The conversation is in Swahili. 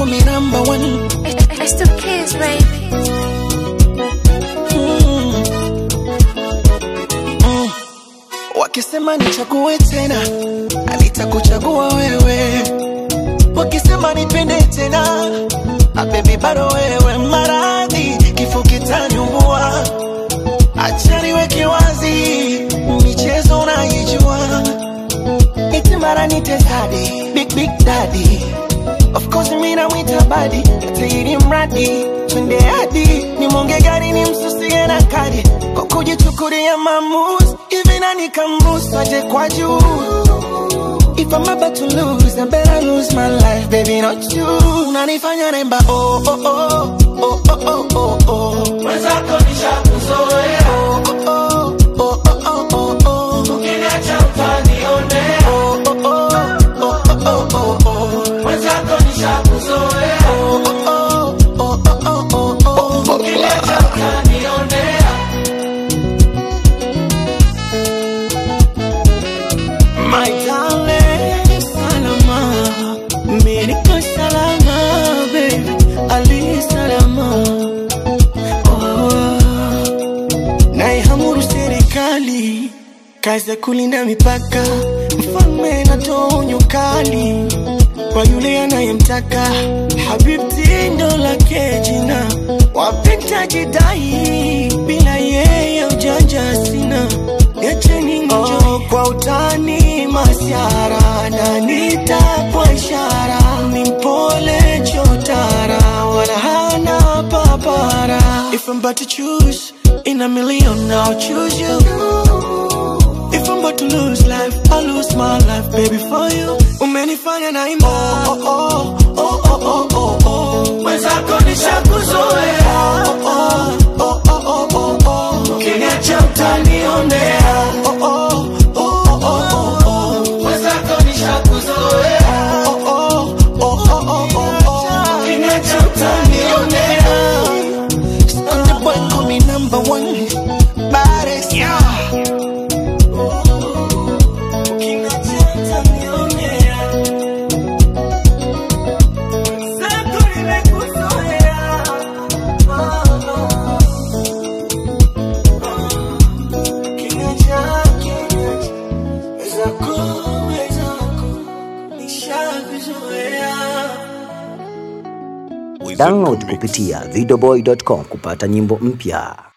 me number one. It's the kids, baby. Mm. Mm. Wakisema nichague tena, nitakuchagua wewe. Wakisema nipende tena, ah, baby bado wewe. Maradhi kifo kitaniua, acha niweke wazi, michezo unaijua, eti mara nite daddy, big big daddy Of course mimi namwita badi, atairi mradi twende hadi nimwonge gari ni msusie na kadi kwa kujichukulia maamuzi hivi nani kamruhusu aje kwa juu If I'm about to lose, I better lose my life, baby, not you. Unanifanya nemba, oh, oh, oh, oh, oh, oh, oh, oh. Mwenzako nishakuzoea. Oh, oh, oh, oh, oh, oh, oh. Ukiniacha utanionea. Oh, oh, oh, oh, oh, oh, oh, oh. Mwenzako nishakuzoea. Oh, oh, oh, oh, oh, oh, oh. Ukiniacha utanionea. My darling, salama, mimi niko salama, baby, ali salama. Oh, naihamuru serikali kazi ya kulinda mipaka, mfalme natoa onyo kali kwa yule anayemtaka. Habibti ndo lake jina, wapenda jidai, bila yeye ujanja sina. Niacheni nijo kwa utani masiara na nitapwa ishara ni mpole chotara wala hana papara If I'm about to choose in a million I'll choose you If I'm about to lose life I'll lose my life baby for you Umenifanya na ima oh, oh, oh, oh, oh, oh, oh. Mwenzako nishakuzoea oh, oh, oh, oh, oh, oh, oh. Ukiniacha utanionea oh, oh, oh, oh, oh, oh. Mwenzako nishakuzoea oh, oh, oh, oh, oh, oh, oh. Ukiniacha utanionea Stunted boy call me number one Baddest yeah. Ukiniacha utanionea Mwenzako nimekuzoea oh, oh. Download kupitia videoboy.com kupata nyimbo mpya.